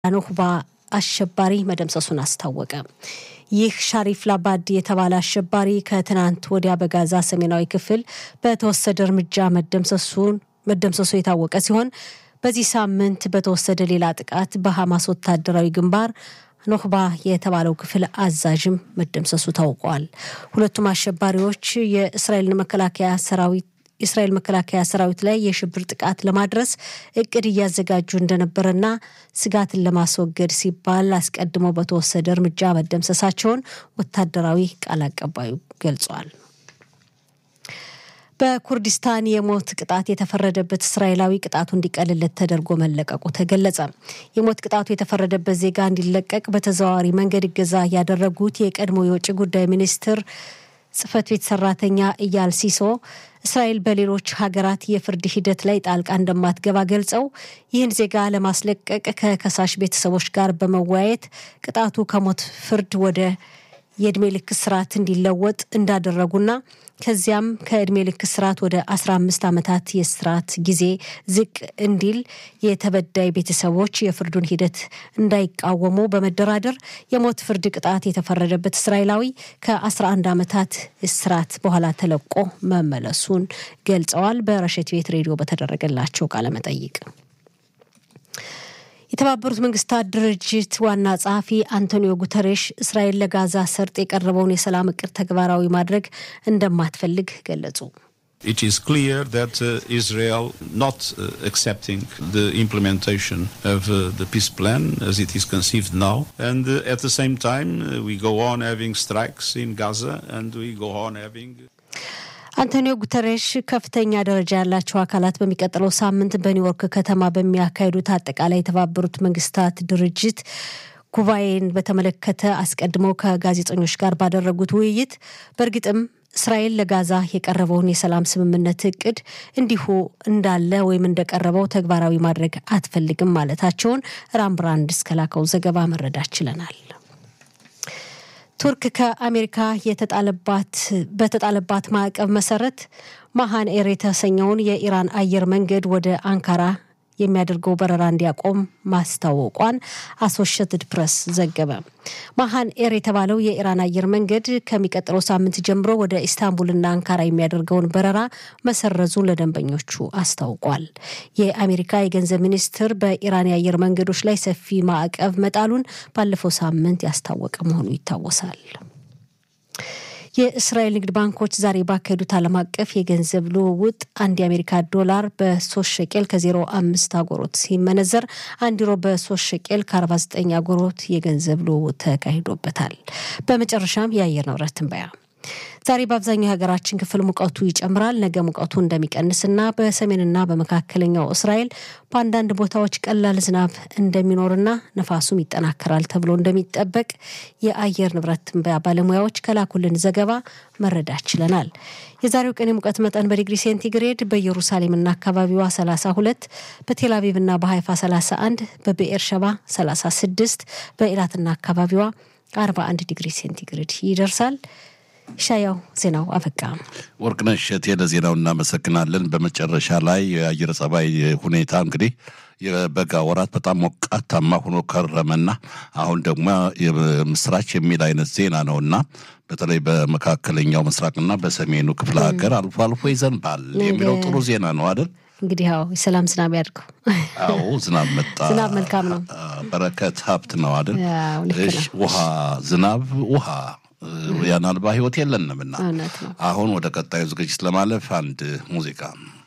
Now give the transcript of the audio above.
ኖክባ አሸባሪ መደምሰሱን አስታወቀ። ይህ ሻሪፍ ላባድ የተባለ አሸባሪ ከትናንት ወዲያ በጋዛ ሰሜናዊ ክፍል በተወሰደ እርምጃ መደምሰሱን መደምሰሱ የታወቀ ሲሆን በዚህ ሳምንት በተወሰደ ሌላ ጥቃት በሐማስ ወታደራዊ ግንባር ኖክባ የተባለው ክፍል አዛዥም መደምሰሱ ታውቋል። ሁለቱም አሸባሪዎች የእስራኤልን መከላከያ ሰራዊት የእስራኤል መከላከያ ሰራዊት ላይ የሽብር ጥቃት ለማድረስ እቅድ እያዘጋጁ እንደነበረና ስጋትን ለማስወገድ ሲባል አስቀድሞ በተወሰደ እርምጃ መደምሰሳቸውን ወታደራዊ ቃል አቀባዩ ገልጿል። በኩርዲስታን የሞት ቅጣት የተፈረደበት እስራኤላዊ ቅጣቱ እንዲቀልለት ተደርጎ መለቀቁ ተገለጸ። የሞት ቅጣቱ የተፈረደበት ዜጋ እንዲለቀቅ በተዘዋዋሪ መንገድ እገዛ ያደረጉት የቀድሞ የውጭ ጉዳይ ሚኒስትር ጽህፈት ቤት ሰራተኛ እያል ሲሶ እስራኤል በሌሎች ሀገራት የፍርድ ሂደት ላይ ጣልቃ እንደማትገባ ገልጸው ይህን ዜጋ ለማስለቀቅ ከከሳሽ ቤተሰቦች ጋር በመወያየት ቅጣቱ ከሞት ፍርድ ወደ የእድሜ ልክ እስራት እንዲለወጥ እንዳደረጉና ከዚያም ከእድሜ ልክ እስራት ወደ 15 ዓመታት የእስራት ጊዜ ዝቅ እንዲል የተበዳይ ቤተሰቦች የፍርዱን ሂደት እንዳይቃወሙ በመደራደር የሞት ፍርድ ቅጣት የተፈረደበት እስራኤላዊ ከ11 ዓመታት እስራት በኋላ ተለቆ መመለሱን ገልጸዋል። በረሸት ቤት ሬዲዮ በተደረገላቸው ቃለመጠይቅ የተባበሩት መንግስታት ድርጅት ዋና ጸሐፊ አንቶኒዮ ጉተሬሽ እስራኤል ለጋዛ ሰርጥ የቀረበውን የሰላም እቅድ ተግባራዊ ማድረግ እንደማትፈልግ ገለጹ። It is clear that uh, Israel not uh, accepting the implementation of uh, the peace plan as it is conceived now, and at the same time we go on having strikes in Gaza, and we go on having. አንቶኒዮ ጉተሬሽ ከፍተኛ ደረጃ ያላቸው አካላት በሚቀጥለው ሳምንት በኒውዮርክ ከተማ በሚያካሂዱት አጠቃላይ የተባበሩት መንግስታት ድርጅት ጉባኤን በተመለከተ አስቀድመው ከጋዜጠኞች ጋር ባደረጉት ውይይት በእርግጥም እስራኤል ለጋዛ የቀረበውን የሰላም ስምምነት እቅድ እንዲሁ እንዳለ ወይም እንደቀረበው ተግባራዊ ማድረግ አትፈልግም ማለታቸውን ራምብራንድ እስከላከው ዘገባ መረዳት ችለናል። ቱርክ ከአሜሪካ የተጣለባት በተጣለባት ማዕቀብ መሰረት ማሃን ኤር የተሰኘውን የኢራን አየር መንገድ ወደ አንካራ የሚያደርገው በረራ እንዲያቆም ማስታወቋን አሶሽትድ ፕሬስ ዘገበ። ማሃን ኤር የተባለው የኢራን አየር መንገድ ከሚቀጥለው ሳምንት ጀምሮ ወደ ኢስታንቡልና አንካራ የሚያደርገውን በረራ መሰረዙን ለደንበኞቹ አስታውቋል። የአሜሪካ የገንዘብ ሚኒስትር በኢራን የአየር መንገዶች ላይ ሰፊ ማዕቀብ መጣሉን ባለፈው ሳምንት ያስታወቀ መሆኑ ይታወሳል። የእስራኤል ንግድ ባንኮች ዛሬ ባካሄዱት ዓለም አቀፍ የገንዘብ ልውውጥ አንድ የአሜሪካ ዶላር በሶስት ሸቄል ከዜሮ አምስት አጎሮት ሲመነዘር አንድ ዩሮ በሶስት ሸቄል ከአርባ ዘጠኝ አጎሮት የገንዘብ ልውውጥ ተካሂዶበታል። በመጨረሻም የአየር ንብረት ትንበያ ዛሬ በአብዛኛው የሀገራችን ክፍል ሙቀቱ ይጨምራል። ነገ ሙቀቱ እንደሚቀንስና በሰሜንና በመካከለኛው እስራኤል በአንዳንድ ቦታዎች ቀላል ዝናብ እንደሚኖርና ነፋሱም ይጠናከራል ተብሎ እንደሚጠበቅ የአየር ንብረት ትንበያ ባለሙያዎች ከላኩልን ዘገባ መረዳት ችለናል። የዛሬው ቀን የሙቀት መጠን በዲግሪ ሴንቲግሬድ በኢየሩሳሌምና አካባቢዋ 32፣ በቴልአቪቭና በሀይፋ 31፣ በብኤር ሸባ 36፣ በኢላትና አካባቢዋ 41 ዲግሪ ሴንቲግሬድ ይደርሳል። ሻያው ዜናው አበቃ። ወርቅነሽ እሸቴ ለዜናው እናመሰግናለን። በመጨረሻ ላይ የአየር ጸባይ ሁኔታ እንግዲህ የበጋ ወራት በጣም ሞቃታማ ሆኖ ከረመና አሁን ደግሞ ምስራች የሚል አይነት ዜና ነውና በተለይ በመካከለኛው ምስራቅና በሰሜኑ ክፍለ ሀገር አልፎ አልፎ ይዘንባል የሚለው ጥሩ ዜና ነው አይደል? እንግዲህ ያው የሰላም ዝናብ ያድርገው። አዎ ዝናብ መጣ። ዝናብ መልካም ነው። በረከት ሀብት ነው አይደል? ያው ልክ ነው። ውሃ ዝናብ ውሃ ያን አልባ ህይወት የለንምና እውነት ነው። አሁን ወደ ቀጣዩ ዝግጅት ለማለፍ አንድ ሙዚቃ